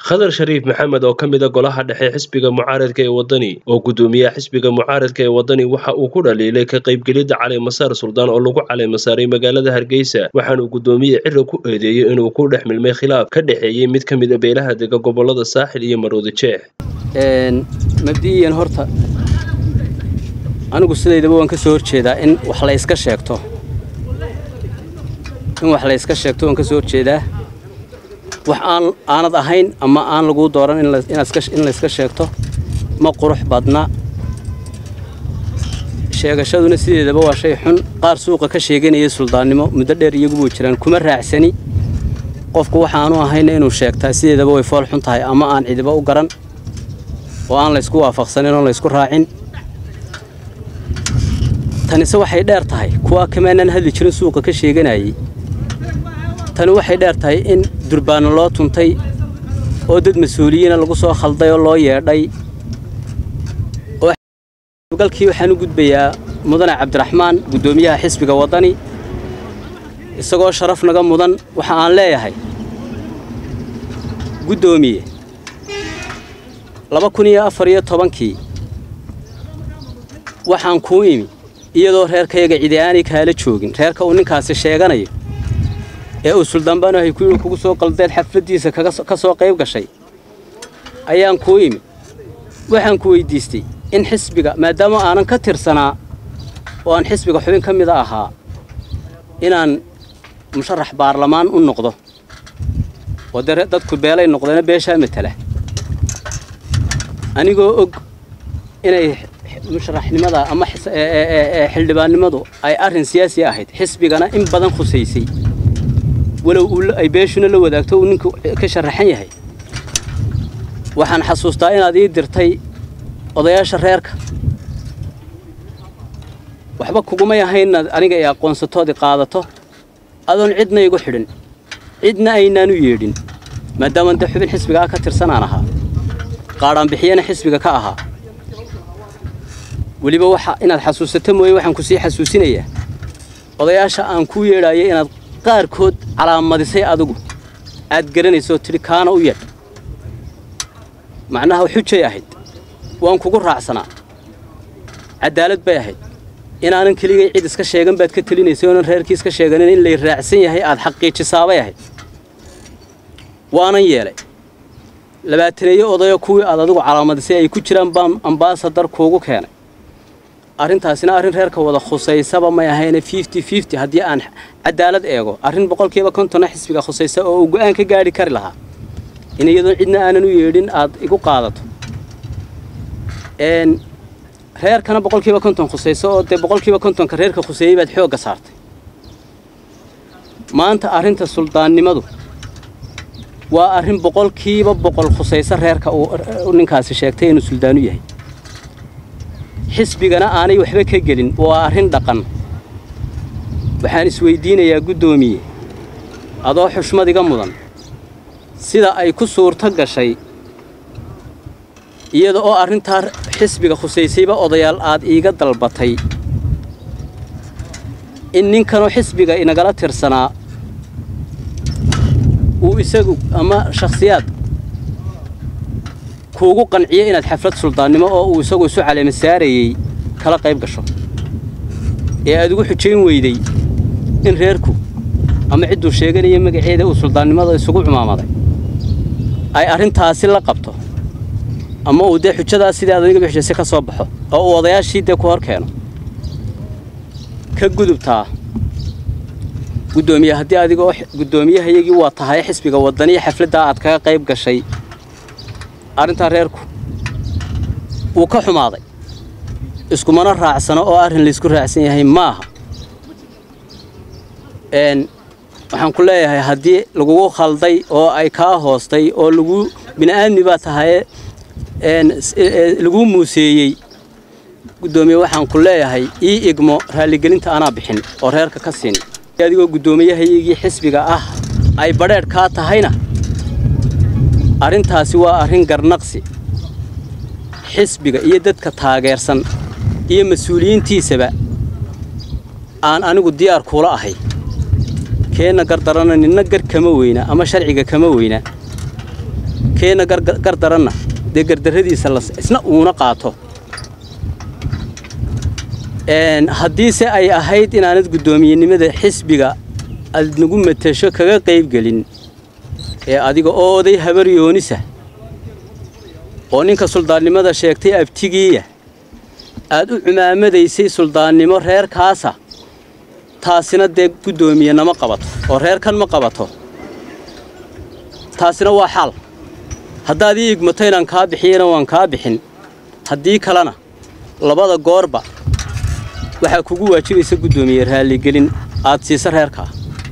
khadar shariif maxamed oo ka mid a golaha dhexe xisbiga mucaaradka ee wadani oo gudoomiyaha xisbiga mucaaradka ee wadani waxa uu ku dhaliilay ka qaybgelidda caleemasaar suldaan oo lagu caleemasaaray magaalada hargeysa waxaanuu gudoomiye cira ku eedeeyey inuu ku dhex milmay khilaaf ka dhexeeyey mid ka mid a beelaha dega gobolada saaxil iyo maroodi jeex mabdi'iyan horta anigu sidaydaba waan ka soo horjeedaa in wax la yska sheegto in wax la yska sheegto waan ka soo horjeedaa wax aan aanad ahayn ama aan laguu dooran in la yska sheegto ma qurux badna sheegashaduna sideedaba waa shay xun qaar suuqa ka sheeganaya suldaannimo muddo dheer iyagubuu jiraan kuma raacsani qofku waxaanu ahayna inuu sheegtaa sideedaba way fool xun tahay ama aan cidiba u garan oo aan laysku waafaqsanin oon laysku raacin tanise waxay dheer tahay kuwaa kamaanaan hadli jirin suuqa ka sheeganayay tani waxay dheer tahay in durbaano loo tuntay oo dad mas-uuliyiina lagu soo khalday oo loo yeedhay galkii waxaan u gudbayaa mudane cabdiraxmaan guddoomiyaha xisbiga waddani isagoo sharaf naga mudan waxa aan leeyahay guddoomiye laba kun iyo afar iyo tobankii waxaan kuu imi iyadoo reerkayaga cidi aanay kaala joogin reerka uu ninkaasi sheeganayo ee uu suldaanbaanahay ku kugu soo qaldeed xafladdiisa ka soo qayb gashay ayaan kuu imi waxaan ku weyddiistay in xisbiga maadaama aanan ka tirsanaa oo aan xisbiga xubin ka mida ahaa inaan musharax baarlamaan u noqdo oo dee dadku beelay noqdeena beeshaa matala anigoo og inay musharaxnimada ama xildhibaannimadu ay arrin siyaasi ahayd xisbigana in badan khusaysay walow ay beeshuna la wadaagto uu ninku ka sharaxan yahay waxaan xasuustaa inaad ii dirtay odayaasha reerka waxba kugumay ahayn inaad aniga ay aqoonsatoodii qaadato adoon cidna igu xidhin cidna aynaan u yeedhin maadaamaan dee xubin xisbiga ah ka tirsanaan ahaa qaadhaanbixiyana xisbiga ka ahaa weliba waxa inaad xasuusato mooye waxaan ku sii xasuusinayaa odayaasha aan kuu yeedhaayo inaad qaarkood calaamadisay adigu aad garanayso oo tidhi kaana u yeedh macnaha xujay ahayd waan kugu raacsanaa caddaalad bay ahayd inaanan keligay cid iska sheegan baad ka telinaysay oonan reerkii iska sheeganin in lay raacsan yahay aad xaqiijisaabay ahayd waanan yeelay labaataneeyo odayo kuwii aad adigu calaamadisay ay ku jiraan baan ambaasadar kuugu keenay arrintaasina arrin reerka wada khusaysaba may ahayne fifty fifty haddii aan caddaalad eego arrin boqolkiiba kontonna xisbiga khusaysa oo uu go'aan ka gaadhi kari lahaa in iyadoon cidna aanan u yeedhin aad igu qaadato reerkana boqolkiiba konton khusayso oo dee boqolkiiba kontonka reerka khuseeyey baad xoogga saartay maanta arrinta suldaannimadu waa arrin boqolkiiba boqol khusayso reerka uu ninkaasi sheegtay inuu suldaanu yahay xisbigana aanay waxba ka gelin waa arrin dhaqan waxaan isweyddiinayaa guddoomiye adoo xushmad iga mudan sida ay ku suurto gashay iyada oo arrintaa xisbiga khusaysayba odayaal aad iiga dalbatay in ninkanoo xisbiga inagala tirsanaa uu isagu ama shakhsiyaad kuugu qanciyo inaad xaflad suldaannimo oo uu isagu isu caleema saarayey kala qayb gasho ee aad ugu xujayn weyday in reerku ama cidduu sheeganaya magaceeda uu suldaannimada isugu cumaamaday ay arrintaasi la qabto ama uu dee xujadaas sidii aad adiga bixisay ka soo baxo oo uu odayaashii dee ku hor keeno ka gudubtaa guddoomiye haddii adigoo guddoomiyahayagii waa tahay xisbiga waddaniya xafladdaa aad kaga qayb gashay arrintaa reerku wuu ka xumaaday iskumana raacsano oo arrin laysku raacsan yahay maaha waxaan ku leeyahay haddii lagugu khalday oo ay kaa hoostay oo lagu bini'aadmi baa tahaye laguu muuseeyey guddoomiye waxaan ku leeyahay ii igmo raalligelinta anaa bixin oo reerka ka siin adigoo guddoomiyahayagii xisbiga ah ay badheedh kaa tahayna arrintaasi waa arrin garnaqsi xisbiga iyo dadka taageersan iyo mas-uuliyiintiisaba aan anigu diyaar kuula ahay keenna gardarana ninna gar kama weyna ama sharciga kama weyna keenna gardaranna dee gardarradiisa isna uuna qaato haddiise ay ahayd inaanad guddoomiyenimada xisbiga aad nagu matasho kaga qaybgelin ee adiga oo oday habar yoonisa oo ninka suldaannimada sheegtay abtigiiya aad u cumaamadaysay suldaannimo reerkaasa taasina dee guddoomiye nama qabato oo reerkan ma qabato taasina waa xaal haddaad ii igmato inaan kaa bixiyana waan kaa bixin haddii kalena labada goorba waxaa kugu waajibaysa guddoomiye raalligelin aad siisa reerkaa